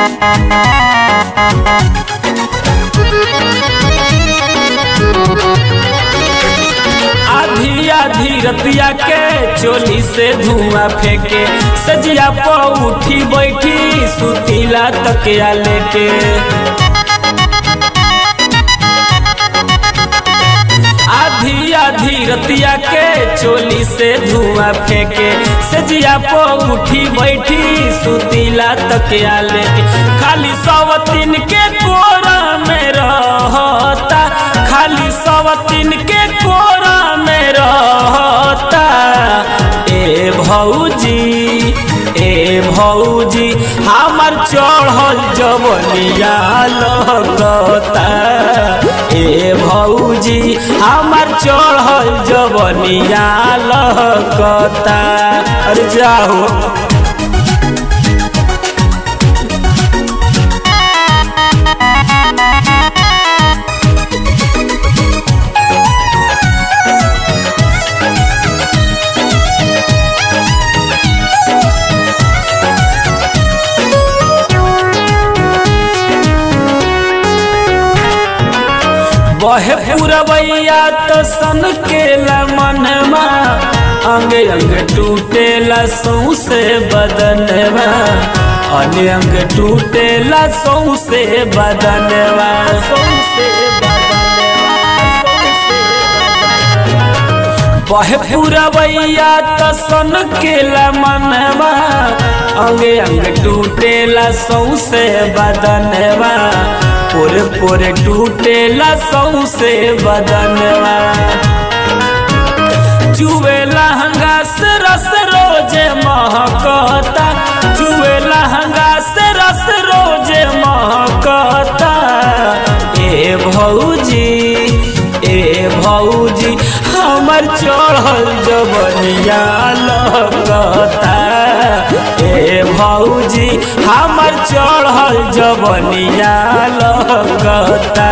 आधी आधी रतिया के चोली से धुआं फेंके सजिया प उठी बैठी सुतीला तकिया लेके आधी आधी रतिया के चोली से धुआं फेंके सजिया प उठी बैठी सुतीला तकिया लेके खाली सवतीन के कोरा में रहता खाली सवतीन के कोरा में रहता ए भौजी ए भौजी हमार चढ़ल जवनिया लगता ए भौजी हमार चढ़ल जवनिया लगता अरे जाओ बहे पुरवैया तो सन केला मनमा अंग अंग टूटेला सौसे बदनवा अन्य अंग टूटेला सौसे बदनवा सौसे बहे पुरवैया तो सन केला मनवा अंग अंग टूटेला सौसे बदनवा पोरे पोरे टूटेला सौसे बदनवा चुवेला हंगा से रस रोजे महकता चुवेला हंगा से रस रोजे महकता ए भौजी ए भौजी हमर चढ़ल जबनिया लगता ए भौजी हमर चढ़ल जबनिया लगता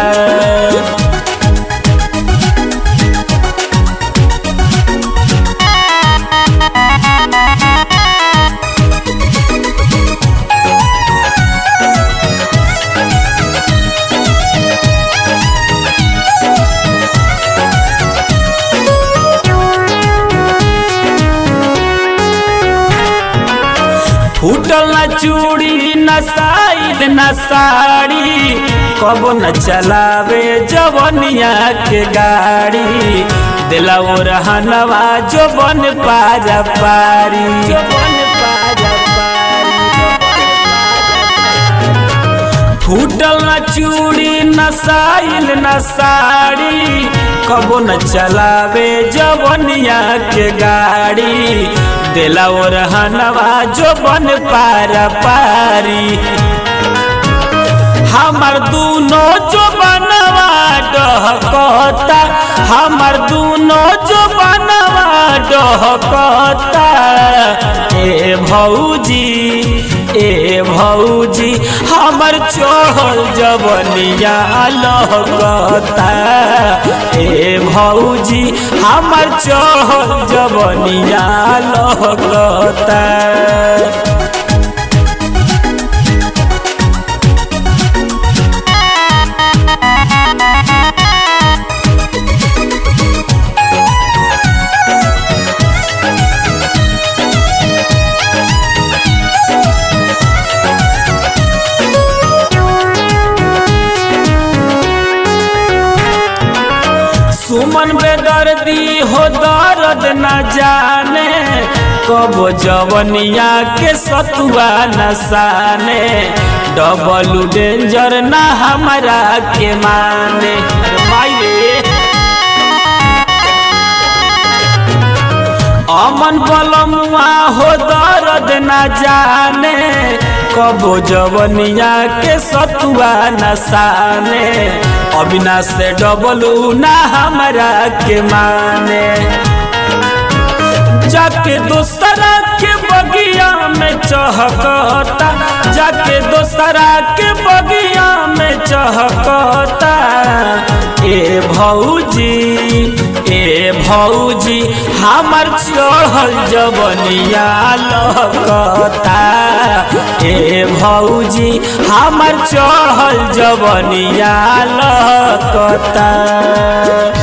फूटल न चूड़ी न साइड न साड़ी कब न चलावे जवनिया के गाड़ी दिला वो रहनवा जो बन पाजा पारी जो बन पाजा फूटल न चूड़ी न साइल न साड़ी कबो न चलावे जवनिया के गाड़ी दिला वो रहनवा जो बन पारा पारी हमर दूनो जो बनवा डहकता हमर दूनो जो बनवा डहकता ए भौजी ए भौजी हमर चढ़ल जवनिया लगता ए भौजी हमर चढ़ल जवनिया लगता सुमन बेदर्दी हो दर्द न जाने कब जवनिया के सतुआ न साने डबल डेंजर न हमारा के माने माये अमन बलमुआ हो दर्द न जाने कबो जवनिया के सतुआ न साने अविनाश से डबलू ना हमरा के माने जाके दोसरा के बगिया में चहकता जाके दोसरा के बगिया में चहकता ए भौजी ए भौजी हमर चढ़ल जवनिया लकता ए भौजी हमर चढ़ल जवनिया लकता